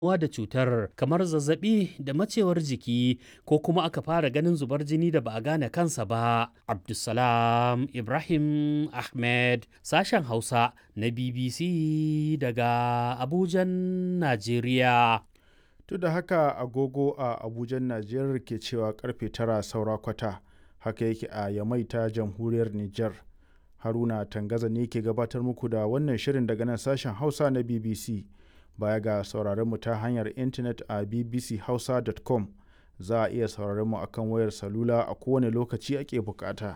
kamuwa da cutar kamar zazzabi da macewar jiki ko kuma aka fara ganin zubar jini da ba a gane kansa ba. Abdulsalam Ibrahim Ahmed sashen Hausa na BBC daga Abujan, Najeriya. Duk da haka agogo a Abujan Najeriya ke cewa karfe tara saura kwata haka yake a Yamai ta jamhuriyar Nijar. Haruna Tangaza ne ke gabatar muku da wannan shirin daga nan sashen Hausa na BBC. Baya ga sauraron mu ta hanyar intanet a bbchausa.com za a iya sauraron mu akan wayar salula a kowane lokaci ake bukata.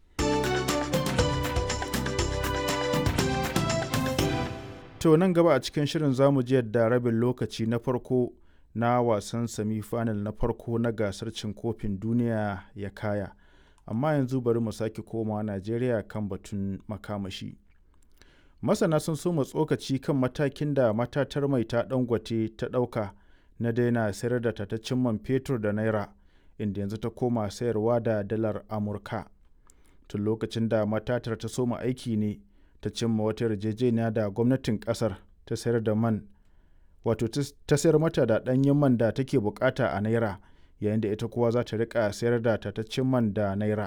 To nan gaba a cikin shirin zamu ji yadda rabin lokaci na farko na wasan semi-final na farko na gasar cin kofin duniya ya kaya. Amma yanzu bari mu sake komawa Najeriya kan batun makamashi. Masana sun soma tsokaci kan matakin da matatar mai ta dangote ta ɗauka na daina sayar da tataccen man fetur da naira inda yanzu ta koma sayarwa da dalar Amurka. Tun lokacin da matatar ta soma aiki ne ta cimma wata yarjejeniya da gwamnatin kasar ta sayar da man wato ta sayar mata da ɗanyen man da take bukata a naira yayin da ita kuwa za ta rika sayar da tataccen man da naira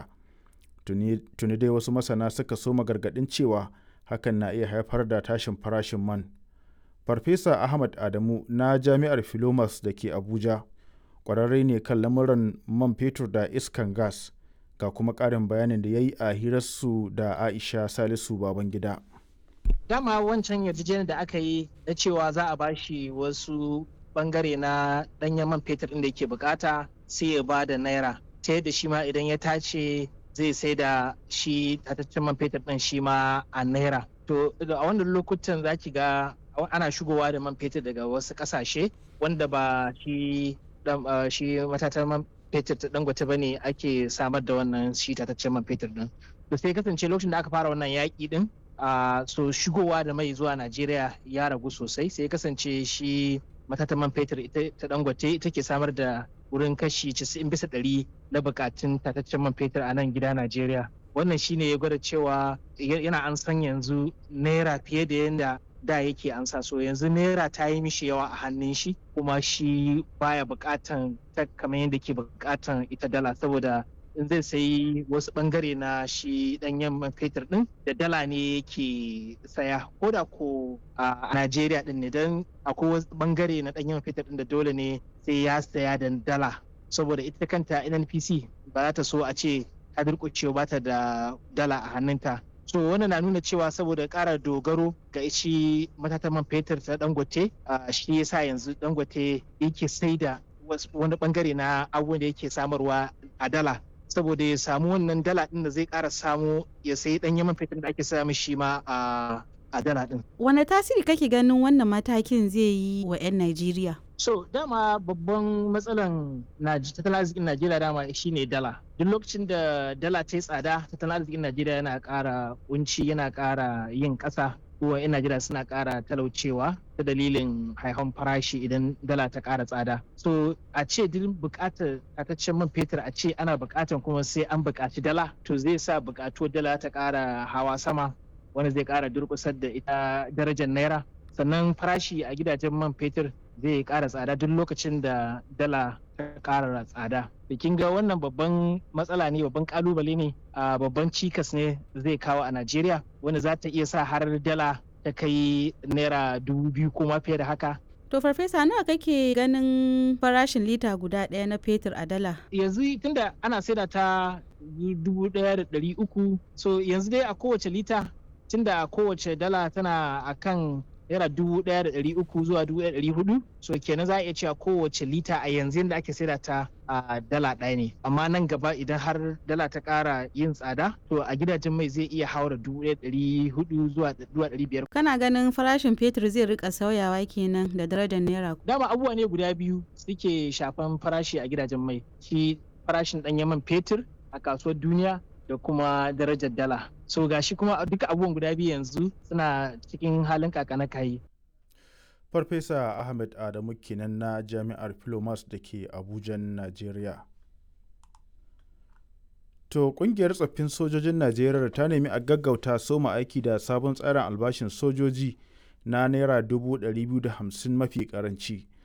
tuni dai wasu masana suka soma gargaɗin cewa hakan na iya haifar da tashin farashin man farfesa ahmad adamu na jami'ar filomas da ke abuja ƙwararre ne kan lamuran man fetur da iskan gas ga kuma ƙarin bayanin da ya yi a hirarsu da aisha salisu babangida dama wancan yarjejeniyar da aka yi na cewa za a bashi wasu bangare na ɗanyen man fetur ɗin da yake bukata sai ya ba da naira ta yadda shi ma idan ya tace zai sai da shi tataccen man fetur ɗin shi ma a naira to a wannan lokutan za ki ga ana shigowa da man fetur daga wasu ƙasashe wanda ba shi shi matatar man fetur ta dangote ba ne ake samar da wannan shi tataccen man fetur din to sai kasance lokacin da aka fara wannan yaƙi din a so shigowa da mai zuwa najeriya ya ragu sosai sai kasance shi matatan man fetur ita ta dangote ita ke samar da wurin kashi 90 bisa ɗari na bukatun tataccen man fetur a nan gida najeriya wannan shine ya gwada cewa yana an san yanzu naira fiye da yadda da yake ansa so yanzu naira ta yi mishi yawa a hannun shi kuma shi baya bukatan ta kamar yadda ke bukatan ita dala saboda in zai sayi wasu bangare na shi danyen man fetur din da dala ne yake saya ko da ko a Najeriya din ne don akwai wasu bangare na danyen man fetur din da dole ne sai ya saya da dala saboda ita kanta NNPC ba za ta so a ce ta durƙucewa ba ta da dala a hannunta so wannan na nuna cewa saboda ƙara dogaro ga shi matatan man fetur ta dangote shi yasa yanzu dangote yake sai da wani bangare na abubuwan da yake samarwa a dala saboda ya samu wannan dala din da zai ƙara samu ya sayi ɗanyen man fetur da ake samu shi ma a dala din. Wane tasiri kake ganin wannan matakin zai yi wa 'yan Najeriya? So dama babban matsalan tattalin arzikin Najeriya dama shine dala. Duk lokacin da dala ta yi tsada tattalin arzikin Najeriya yana ƙara kunci yana ƙara yin ƙasa kuma 'yan Najeriya suna ƙara talaucewa ta dalilin haihon farashi idan dala ta ƙara tsada. So a ce duk buƙatar tataccen man fetur a ce ana buƙatar kuma sai an buƙaci dala to zai sa buƙatuwar dala ta ƙara hawa sama wanda zai ƙara durƙusar da ita darajar naira sannan farashi a gidajen man fetur zai ƙara tsada duk lokacin da dala ta ƙara tsada. Bikin ga wannan babban matsala ne babban kalubale ne a babban cikas ne zai kawo a Najeriya wanda za ta iya sa har dala ta kai naira dubu biyu ko ma fiye da haka. To farfesa nawa kake ganin farashin lita guda ɗaya na fetur a dala? Yanzu tunda ana saida ta dubu ɗaya da ɗari uku so yanzu dai a kowace lita tunda kowace dala tana akan naira dubu ɗaya da ɗari uku zuwa dubu ɗaya da ɗari hudu so kenan za a iya cewa kowace lita a yanzu yadda ake saida ta a dala ɗaya ne amma nan gaba idan har dala ta ƙara yin tsada to a gidajen mai zai iya haura dubu ɗaya ɗari hudu zuwa ɗari biyar. kana ganin farashin fetur zai rika sauyawa kenan da darajar naira. dama abubuwa ne guda biyu suke shafan farashi a gidajen mai shi farashin ɗanyen man fetur a kasuwar duniya da kuma darajar dala so gashi kuma duka abubuwan guda biyu yanzu suna cikin halin kakana kayi farfesa ahmed adamu kenan na jami'ar filomas da ke abujan najeriya to kungiyar tsoffin sojojin najeriya ta nemi a gaggauta soma aiki da sabon tsarin albashin sojoji na naira 250 mafi karanci